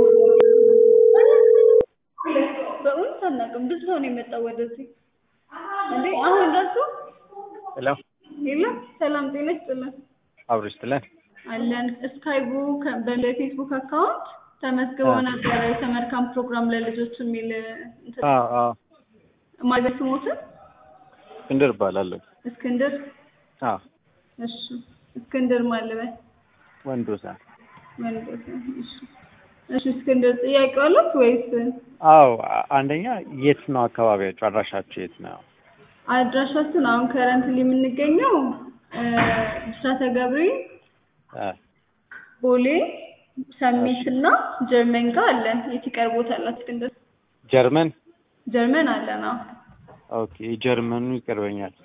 በእውነት አናውቅም። ብዙ ሰው ነው የመጣው ወደዚህ እንዴ አሁን ራሱ ሄሎ የለም። ሰላም ጤና ይስጥልን አብሮ ይስጥልን። አለን ስካይቡ በፌስቡክ አካውንት ተመዝግበው ነበረ የሰመር ካምፕ ፕሮግራም ለልጆች የሚል እንትን አዎ አዎ ማለት ስሞትን እስክንድር እባላለሁ። እስክንድር አዎ እሺ እስክንድር ማለበት ወንዶሳ ወንዶስ እሺ እሺ እስክንድር ጥያቄ አለት ወይስ አዎ አ- አንደኛ የት ነው አካባቢያችሁ? አድራሻችሁ የት ነው? አድራሻችን አሁን ከረንትሊ የምንገኘው እ ብስራተ ገብርኤል አ፣ ቦሌ ሰሚት እና ጀርመን ጋር አለን። የት ይቀርቦታል እስክንድር? ጀርመን። ጀርመን አለን። አዎ ኦኬ ጀርመኑ ይቀርበኛል።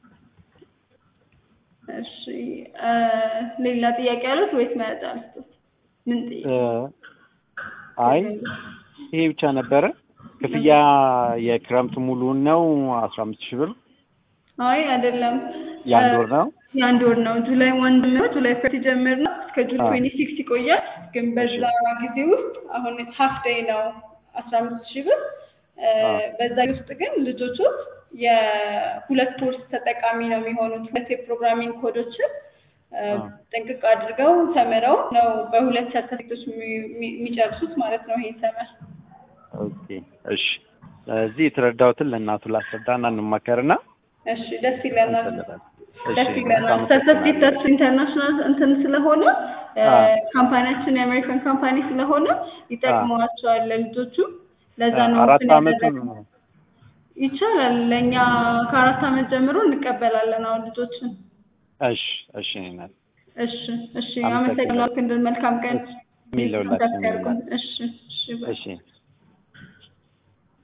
እሺ እ ሌላ ጥያቄ አለት ወይስ መረጃ ልስጥዎት? ምን እ፣ ጥያቄ? አይ ይሄ ብቻ ነበረ። ክፍያ የክረምት ሙሉን ነው አስራ አምስት ሺህ ብር አይ አይደለም። የአንድ ወር ነው። የአንድ ወር ነው። ጁላይ ዋን ነው ጁላይ ፈርስት ይጀምር ነው እስከ ጁን አዎ። ትዌንቲ ሲክስ ይቆያል። ግን በዛ ጊዜ ውስጥ አሁን ሀፍ ዴይ ነው አስራ አምስት ሺህ ብር እ አዎ። በዛ ውስጥ ግን ልጆቹ የሁለት ኮርስ ተጠቃሚ ነው የሚሆኑት። ሁለት የፕሮግራሚንግ ኮዶችን እ አዎ። ጥንቅቅ አድርገው ተምረው ነው በሁለት ሰርተፊኬቶች የሚ- የሚ- የሚጨርሱት ማለት ነው ይሄ ሰመር። ኦኬ እሺ። ስለዚህ የተረዳሁትን ለእናቱ ላስረዳና እንማከርና እሺ ደስ ይለናል። እንፈልጋለን። ደስ እሺ ይለናል። በጣም ሰርተፊኬታችን ኢንተርናሽናል እንትን ስለሆነ እ አዎ። ካምፓኒያችን የአሜሪካን ካምፓኒ ስለሆነ ይጠቅመዋቸዋል ለልጆቹ። ለዛ ነው አራት እንትን አመቱ ያደረግነው። ይቻላል። ለእኛ ከአራት አመት ጀምሮ እንቀበላለን አሁን ልጆችን። እሺ እሺ ናት እሺ እሺ፣ አመሰግናለሁ። አመሰግናለሁ። ክንድን መልካም ቀን። የሚለውላችን ኮንታክት ያድርጉን። እሺ እሺ፣ ባይ። እሺ